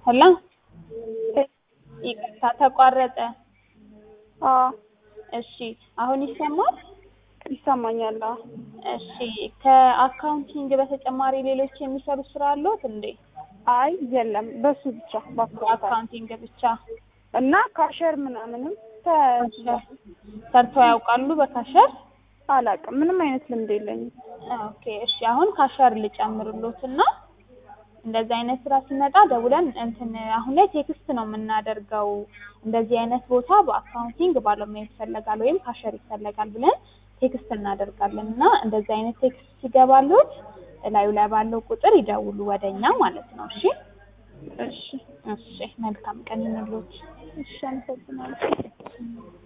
ሄሎ ይቅርታ ተቋረጠ። አዎ እሺ አሁን ይሰማል? ይሰማኛል። አዎ እሺ ከአካውንቲንግ በተጨማሪ ሌሎች የሚሰሩ ስራ አለዎት እንዴ? አይ የለም፣ በሱ ብቻ በአካውንት አካውንቲንግ ብቻ እና ካሸር ምናምንም ተ- ሰርተው ያውቃሉ በካሸር? አላውቅም። ምንም አይነት ልምድ የለኝም። ኦኬ እሺ አሁን ካሸር ልጨምርሎት እና እንደዚህ አይነት ስራ ሲመጣ ደውለን እንትን አሁን ላይ ቴክስት ነው የምናደርገው እንደዚህ አይነት ቦታ በአካውንቲንግ ባለሙያ ይፈለጋል ወይም ካሸር ይፈለጋል ብለን ቴክስት እናደርጋለን እና እንደዚህ አይነት ቴክስት ሲገባሎት እላዩ ላይ ባለው ቁጥር ይደውሉ ወደኛ ማለት ነው። እሺ እሺ እሺ መልካም ቀን ይሁንልዎት። እሺ፣ አመሰግናለሁ።